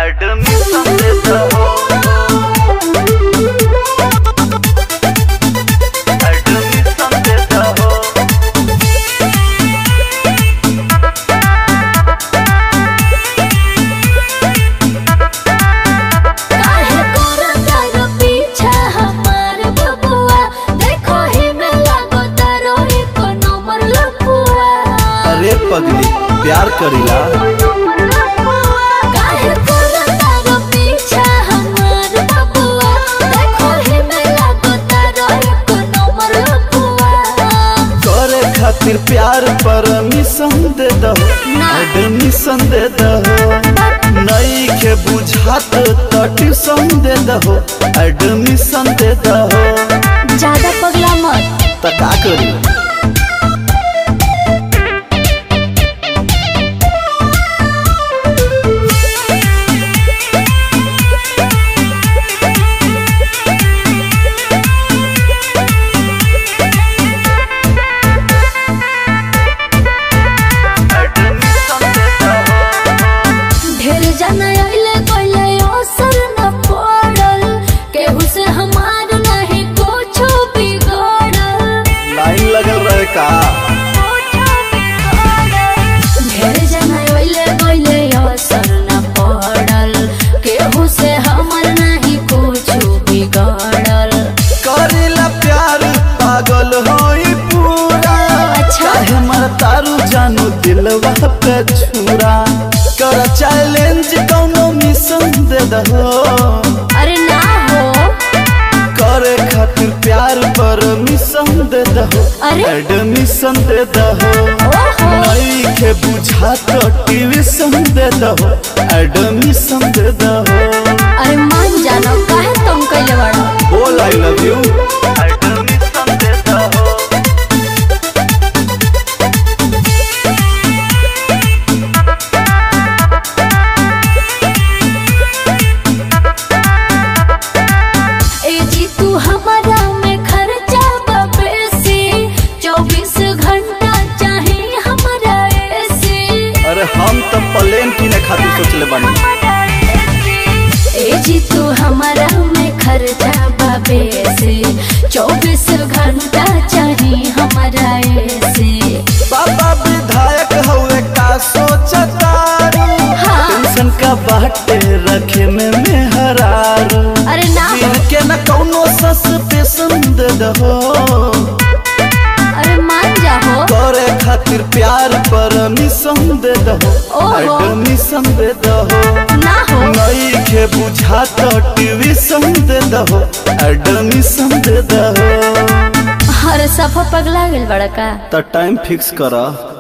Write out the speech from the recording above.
Admission देता हो admission देता हो काहे करता रो पीछा हमार बबुआ देखो ही में लागो तारो एको नंबर लपुआ अरे पगली प्यार करीला काहे करता रो पीछा हमार बबुआ देखो ही में लागो तारो एको नंबर लपुआ करे खातिर प्यार परमिशन दे दहो ना। एडमिशन दे दहो नई के बुझात तो ट्यूशन दे दहो एडमिशन दे दहो ज्यादा पगला मत त का करी एडमिशन देता हो ढेर जाना आइले कोइले असर न पड़ल केहू से हमार नहीं कुछ बिगड़ल लाइन लगल रहे का ढेर जाना आइले कोइले असर न पड़ल केहू से हमार नहीं कुछ बिगड़ल करीला प्यार पागल होई पूरा अच्छा। काहे मर तारू जानू दिलवा पे छुरा कर चैलेंज कौनो मिशन दे दहो अरे ना हो करे खातिर प्यार परमिशन दे दहो अरे? एडमिशन दे दहो ओहो नई के बुझा तो ट्यूशन दे दहो एडमिशन दे दहो अरे मान जानो काहे तुम कइले बाड़ो बोल आई लव यू एडमिशन देता हो ए जी तू हमारा में खर्चा बेसी चौबीस घंटा चाहे हमारा एसी अरे हम तो प्लेन किने खातिर सोचले बानी ए जी तू हमारा में खर्चा बेसी चौबीस घंटा चाहे हमारा एसी बाबा विधायक हुए का सोचतारू हाँ। टेंशन का बाटे रखे में मेहरारू अरे ना हो फिर के न कौनो सस्पेंशन दे दहो अरे मान जाओ करे खातिर प्यार परमिशन दे दहो ओहो। एडमिशन दे दहो ना हो नई के बुझा तो ट्यूशन दे दहो एडमिशन दे दहो हर सफा पगला गेल बड़ा का तो टाइम फिक्स करा